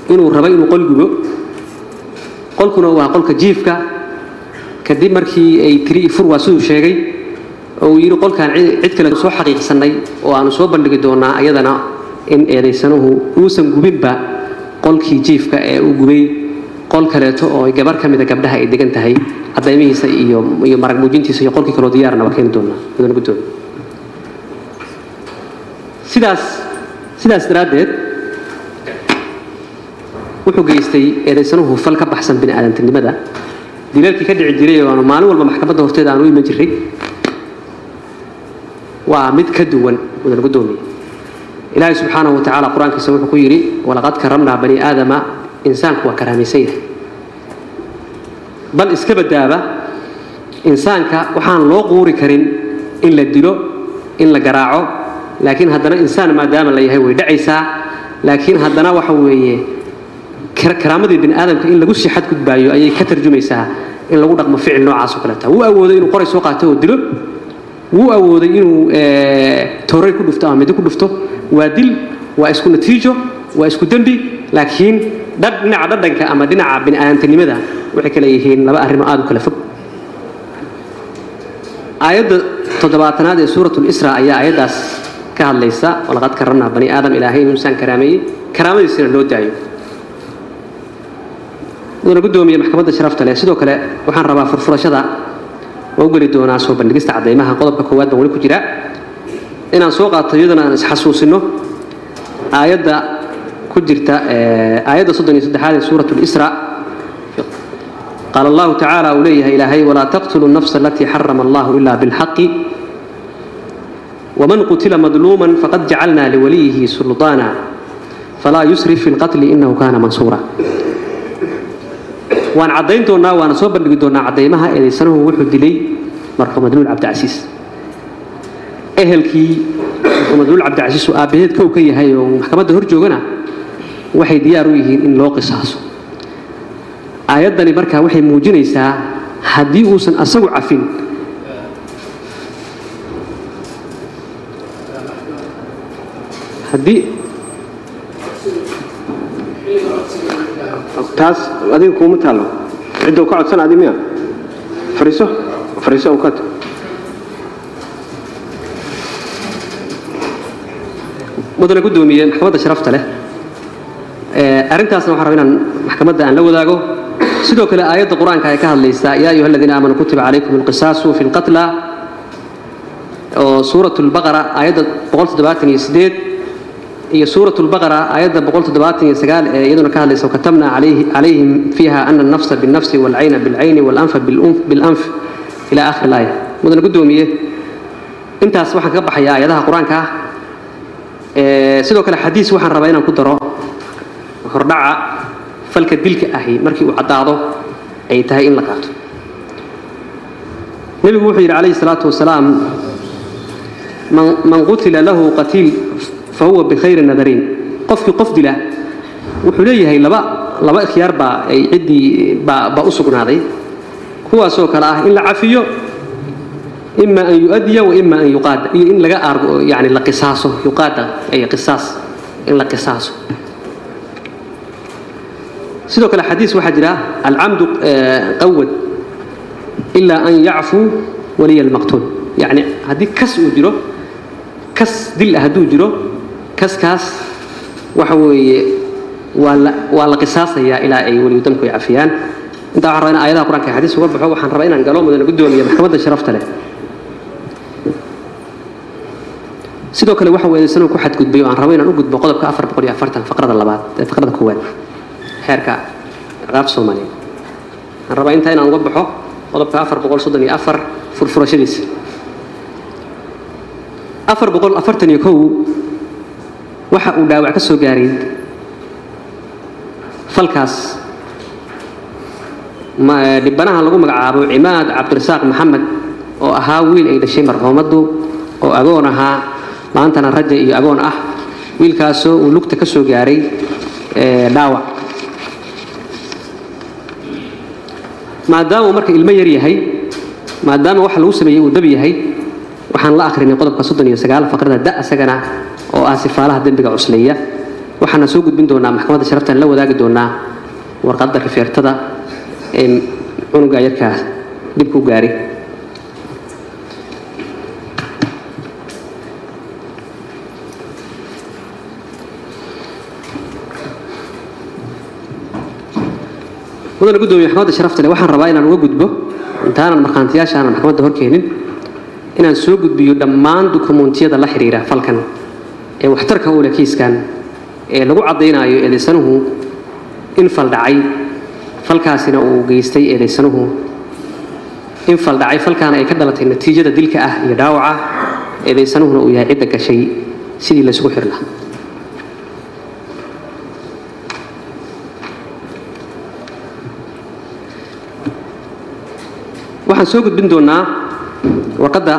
inuu rabo inuu qol gubo qolkuna waa qolka jiifka kadib markii ay tiri ifur waa siduu sheegay oo uu yidhi qolkaan cid kale soo xaqiiqsannay oo aanu soo bandhigi doonaa ayadana in eedaysanuhu uusan gubinba qolkii jiifka ee uu gubay qol kaleeto oo gabar ka mida gabdhaha ay degan tahay cadaymihiisa iyo iyo marag muujintiisa iyo qolkii kaloo diyaarna waa keeni doonaa mudana guddoon sidaas sidaas daraaddeed wuxuu geystay eedaysanuhu fal ka baxsan bini aadantinimada dilalkii ka dhici jiray oo aanu maalin walba maxkamadda horteeda aanu u iman jirray waa mid ka duwan mudan guddoomiye ilaahay subxaanahu wa tacaala qur-aankiisa wuxuu ku yidhi walaqad karamnaa bani aadama insaanku waa karaamaysan yahay bal iska badaaba insaanka waxaan loo quuri karin in la dilo in la garaaco laakiin haddana insaan maadaama la yahay way dhacaysaa laakiin haddana waxa weeye karaamadii bini aadamka in lagu sii xadgudbaayo ayay ka tarjumaysaa in lagu dhaqmo ficil noocaas oo kaleeta wuu awooday inuu qoray soo qaato oo dilo wuu awooday inuu tooray ku dhufto ama midi ku dhufto waa dil waa isku natiijo waa isku dembi laakiin dhinaca dhadhanka ama dhinaca bini aadantinimada waxay kale yihiin laba arrimo aada u kala fog aayadda toddobaatanaad ee suurat lisra ayaa aayaddaas ka hadlaysa walaqad karamnaa bani aadam ilaahay inuu insaan karaameeyey karaamadiisina loo daayo mudana guddoomiye maxkamadda sharafta leh sidoo kale waxaan rabaa furfurashada oo u geli doonaa soo bandhigista caddaymaha qodobka koowaad baan weli ku jira inaan soo qaato iyadana aan isxasuusino aayadda ku jirta aayadda soddon iyo saddexaad ee suurat lisra qaala allahu tacaala uu leeyahay ilaahay walaa taqtuluu nafsa alatii xarama allahu ila bilxaqi ومن قتل مظلوما فقد جعلنا لوليه سلطانا فلا يسرف في القتل إنه كان منصورا waan caddayn doonaa waana soo bandhigi doonaa caddaymaha eedaysanuhu wuxuu dilay marxuum madluul cabdicasiis ehelkii marxuum madluul cabdicasiis uu aabbaheed kow ka yahay oo maxkamadda hor joogana waxay diyaar u yihiin in loo qisaaso aayaddani markaa waxay muujinaysaa haddii uusan asagu cafin haddii taas adiga kuuma taallo cidda ka codsan adi miya fariiso fariiso u kato mudane guddoomiye maxkamadda sharafta leh arrintaasna waxaan rabaa inaan maxkamadda aan la wadaago sidoo kale aayadda qur-aanka ay ka hadlaysaa yaa ayuha aladiina aamanuu kutiba calaykum alqisaasu fi lqatla oo suurat lbaqara aayadda boqol toddobaatan iyo sideed iyo suurat lbaqara aayadda boqol toddobaatan iyo sagaal ee iyaduna ka hadlaysa wakatabna calayhim fiiha ana alnafsa binnafsi waalcayna bilcayni waalanfa bilanf ila akhiri laaya mudane guddoomiye intaas waxaan kaga baxayaa aayadaha qur-aanka ah sidoo kale xadiis waxaan rabaa inaan ku daro hordhaca falka dilka ahi markii uu caddaado ay tahay in la qaato nebigu wuxuu yidhi calayhi salaatu wasalaam man qutila lahu qatiil fahuwa bikhayri nadariin qofkii qof dila wuxuu leeyahay laba laba ikhyaar baa ay ciddii baa baa u sugnaaday kuwaasoo kale ah in la cafiyo ima an yuadiya wa ima an yuqaada iyo in laga aargo yani la qisaaso yuqaada ay qisaas in la qisaaso sidoo kale xadiis waxaa jira alcamdu qawad ilaa an yacfuu waliya almaqtuul yani haddii kas uu jiro kas dil ah hadduu jiro kaskaas waxa weeye waa la waa la qisaasayaa ilaa ay weliyu damku ay cafiyaan intaa waxaan rabaa in aayadaha qur-aanka xadiis uga baxo waxaan rabaa inaan galo mudane guddoomiye maxkamadda sharafta leh sidoo kale waxa weedaysanuu ku xadgudbay oo aan rabo inaan u gudbo qodobka afar boqol iyo afartan faqrada labaad ee faqrada koowaad xeerka ciqaabta soomaaliyeed waxaan rabaa intaa inaan uga baxo qodobka afar boqol soddon iyo afar furfurashadiisa afar boqol afartan iyo kow waxa uu dhaawac ka soo gaaray falkaas dhibanaha lagu magacaabo cimaad cabdirasaaq maxamed oo ahaa wiil ay dhashay marxuumaddu oo agoon ahaa maantana raja iyo agoon ah wiilkaasoo uu lugta ka soo gaaray dhaawac maadaama uu marka ilmo yar yahay maadaama waxa lagu sameeyey uu dab yahay waxaan la akhrinay qodobka soddon iyo sagaal faqrada da isagana oo ah sifaalaha dembiga cusleeya waxaana soo gudbin doonaa maxkamadda sharaftaan la wadaagi doonaa warqadda rifeertada ee cunuga yarkaa dhibku gaari mudane gudoomiye maxkamadda sharafta leh waxaan rabaa inaan uga gudbo intaanan markhaantiyaasha aanan maxkamadda horkeenin inaan soo gudbiyo dhammaan dukumentiyada la xiriira falkan ee waxtarka u leh kiiskan ee lagu caddaynayo eedaysanuhu in fal dhacay falkaasina uu geystay eedaysanuhu in fal dhacay falkaana ay ka dhalatay natiijada dilka ah iyo dhaawaca eedaysanuhuna uu yahay cidda gashay sidii laysugu xiri lahaa waxaan soo gudbin doonaa warqadda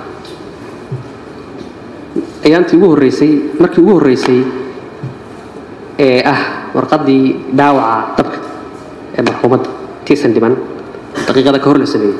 ayaantii ugu horreysay markii ugu horreysay ee ah warqaddii dhaawaca dabka ee marxuumadda tiisan dhiman daqiiqada ka hor la sameeyey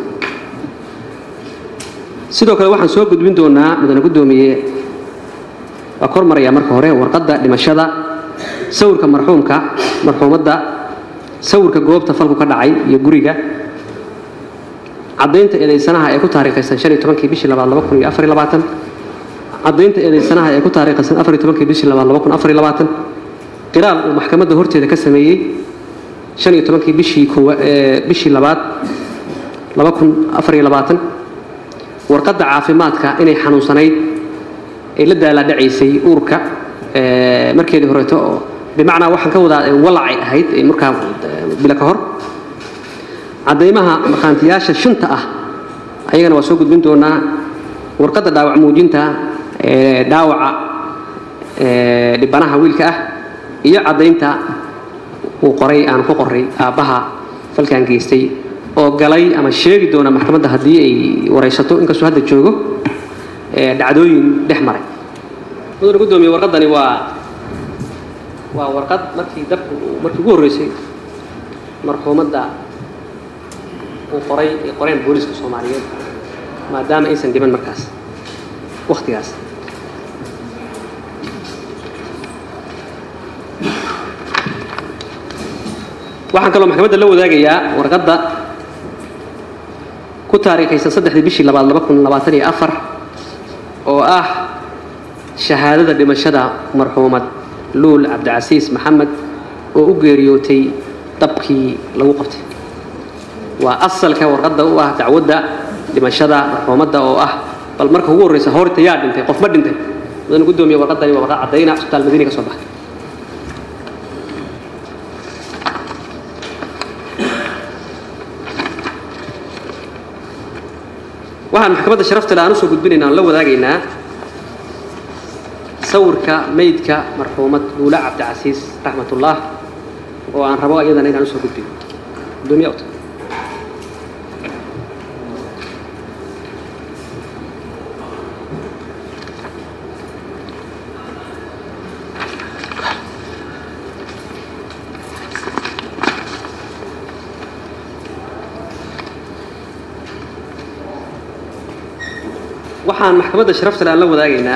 sidoo kale waxaan soo gudbin doonaa mudane guddoomiye waa kor marayaa marka hore warqadda dhimashada sawirka marxuumka marxuumadda sawirka goobta falku ka dhacay iyo guriga caddaynta eedaysanaha ee ku taariikhaysan shan iyo tobankii bishii labaad laba kun iyo afar iyo labaatan caddaynta eedaysanaha ee ku taariikhaysan afar iyo tobankii bishii labaad laba kun afar iyo labaatan qiraal uu maxkamadda horteeda ka sameeyey shan iyo tobankii bishii koowa bishii labaad laba kun afar iyo labaatan warqadda caafimaadka inay xanuunsanayd ay la daalaadhacaysay uurka markeedii horeeto oo bimacnaa waxaan ka wadaa walacay ahayd markaa bilo ka hor caddaymaha markhaantiyaasha shanta ah ayagana waa soo gudbin doonaa warqadda dhaawac muujinta ee dhaawaca dhibanaha wiilka ah iyo caddaynta uu qoray aan ku qoray aabbaha falkan geystay oo galay ama sheegi doona maxkamadda haddii ay waraysato inkastoo hadda joogo dhacdooyin dhex maray mudane guddoomiye warqaddani waa waa warqad markii dabku markii ugu horreysay marxuumadda uu qoray ay qoreen booliska soomaaliyeed maadaama aysan dhiman markaas wakhtigaas waxaan kaloo maxkamadda la wadaagayaa warqadda ku taariikhaysan saddexdii bishii labaad laba kun labaatan iyo afar oo ah shahaadada dhimashada marxuumad luul cabdicasiis maxamed oo u geeriyootay dabkii lagu qabtay waa asalka warqadda u ah dacwadda dhimashada marxuumadda oo ah bal marka ugu horreysa horta yaa dhintay qof ma dhintay mudane guddoomiye warqaddani waa warqad caddayna isbitaal madiina ka soo baxay waxaan maxkamadda sharafta le aan usoo gudbinaynaa aan la wadaagaynaa sawirka meydka marxuumad luula cabdicasiis raxmatullah oo aan rabo iyadana inaan usoo gudbiyo gudoomiya ota waxaan maxkamadda sharafta le aan la wadaagaynaa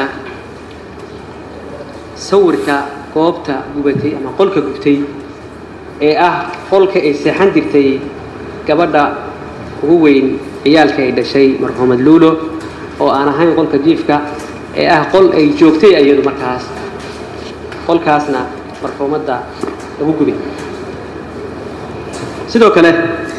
sawirka goobta gubatay ama qolka gubtay ee ah qolka ay seexan jirtay gabadha ugu weyn ciyaalka ay dhashay marxuumad luulo oo aan ahayn qolka jiifka ee ah qol ay joogtay iyadu markaas qolkaasna marxuumadda lagu gubay sidoo kale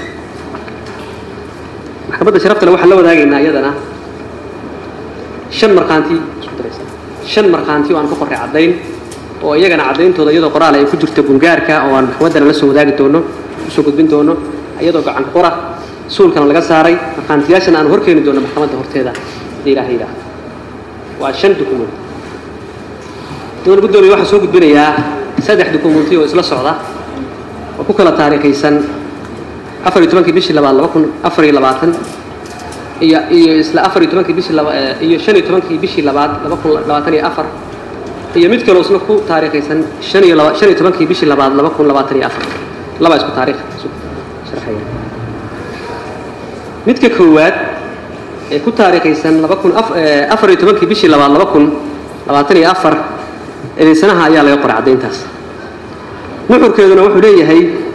maxkamadda sharafta le waxaan la wadaagaynaa iyadana shan markhaanti isku daraysa shan markhaanti oo aan ku qorray caddayn oo iyagana caddayntooda iyadoo qoraal ay ku jirto gungaarka oo aan maxkamaddana la soo wadaagi doono usoo gudbin doono iyadoo gacan qora suulkana laga saaray markhaantiyaashana aan horkeeni doono maxkamadda horteeda haddii ilaaha yidhaah waa shan dukument dowal guddoomiye waxaan soo gudbinayaa saddex dukumenti oo isla socda oo ku kala taariikhaysan afar iyo tobankii bishii labaad laba kun afar iyo labaatan iyo iyo isla afar iyo tobankii bishii laba iyo shan iyo tobankii bishii labaad laba kun labaatan iyo afar iyo mid kaloo isna ku taariikhaysan shan iyo laba shan iyo tobankii bishii labaad laba kun labaatan iyo afar laba isku taariikh isu sharxaya midka koowaad ee ku taariikhaysan laba kun afar iyo tobankii bishii labaad laba kun labaatan iyo afar eedaysanaha ayaa laga qoray caddayntaas nuxurkeeduna wuxuu leeyahay